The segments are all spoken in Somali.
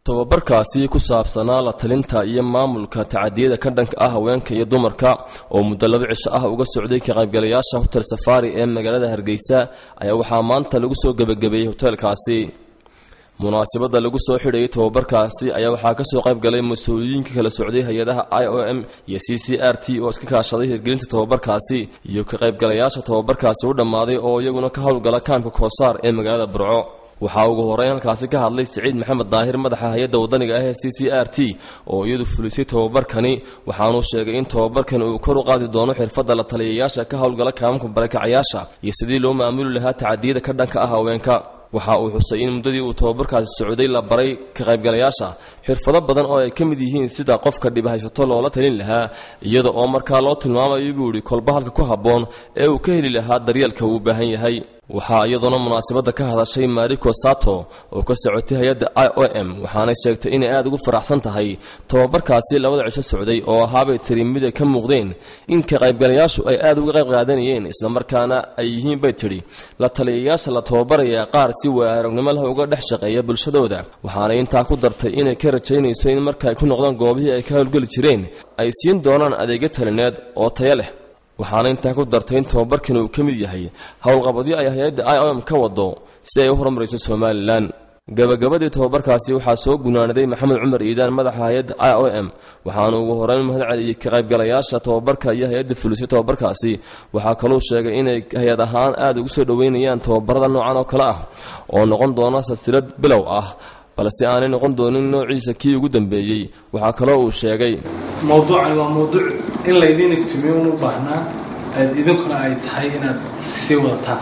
tobabarkaasi ku saabsanaa la talinta iyo maamulka tacadiyada ka dhanka ah haweenka iyo dumarka oo muddo laba cisho ah uga socday ka qaybgalayaasha hotel safari ee magaalada hargeysa ayaa waxaa maanta lagu soo gebagabeeyey hoteelkaasi munaasabadda lagu soo xidhayay tobabarkaasi ayaa waxaa kasoo qayb galay mas-uuliyiinka kala socday hay-adaha i o m iyo c c r t oo iska kaashaday hirgelinta tobabarkaasi iyo ka qaybgalayaasha tobabarkaasi u dhammaaday oo iyaguna ka howlgala kaamka koosaar ee magaalada burco waxaa ugu horeyn halkaasi ka hadlay siciid maxamed daahir madaxa hay-adda wadaniga ah ee c c r t oo iyadu fulisay tobabarkani waxaanuu sheegay in tobabarkani uu kor u qaadi doono xirfadda la taliyayaasha ka howlgala kaamamka barakacayaasha iyo sidii loo maamuli lahaa tacadiyada ka dhanka ah haweenka waxa uu xusay in muddadii uu tobabarkaasi socday la baray ka qaybgalayaasha xirfado badan oo ay ka mid yihiin sida qofka dhibhaysato loola talin lahaa iyada oo markaa loo tilmaamayo buu idhi kolbahalka ku habboon ee uu ka heli lahaa daryeelka uu u baahan yahay waxaa iyadoona munaasabadda ka hadashay mariko sato oo ka socotay hay-adda i o m waxaanay sheegtay inay aada ugu faraxsan tahay tobabarkaasi labada cisho socday oo ahaabay tiri mid ay ka muuqdeen in ka qaybgalayaashu ay aada uga qayb qaadanayeen islamarkaana ay yihiin bay tidhi la taliyayaasha la tababarayaa qaar si waaragnimo leh uga dhex shaqeeya bulshadooda waxaanay intaa ku dartay inay ka rajaynayso in marka ay ku noqdaan goobihii ay ka howlgeli jireen ay siin doonaan adeegyo talineed oo tayo leh waxaana intaa ku dartay in tobabarkan uu ka mid yahay howlqabadyo ay hay-adda i o m ka wado si ay u horumarayso somalilan gabagabadii tobabarkaasi waxaa soo gunaanaday maxamed cumar iidaan madaxa hay-adda i o m waxaana ugu horeyn mahad celiyey ka qaybgalayaasha tobabarka iyo hay-adda fulisay tobabarkaasi waxaa kaluu sheegay inay hay-ad ahaan aada ugu soo dhoweynayaan tobabarada noocan oo kale ah oo noqon doona silsilad bilow ah balse aanay noqon doonin noociisa kii ugu dambeeyey waxaa kaloo uu sheegay mowduucani waa mowduuc in laydiin iftiimiyo un u baahnaa aad idinkuna ay tahay inaad sii wadataan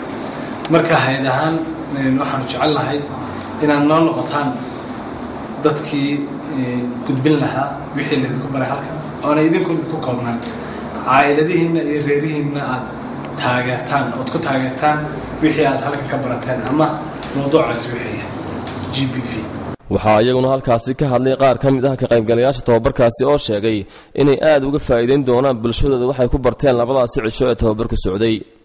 marka hay-ad ahaan waxaanu jecel lahay inaad noo noqotaan dadkii gudbin lahaa wixii laydinku baray halkan oona idinku idinku koobnaan caa'iladihiinna iyo reerihiinna aad taageertaan ood ku taageertaan wixii aad halkan ka barateen ama mowduucaasi wixii g b v waxaa iyaguna halkaasi ka hadlay qaar ka mid ah ka qaybgalayaasha tobabarkaasi oo sheegay inay aada uga faa'iidayn doonaan bulshadooda waxay ku barteen labadaasi cisho ee tobabarku socday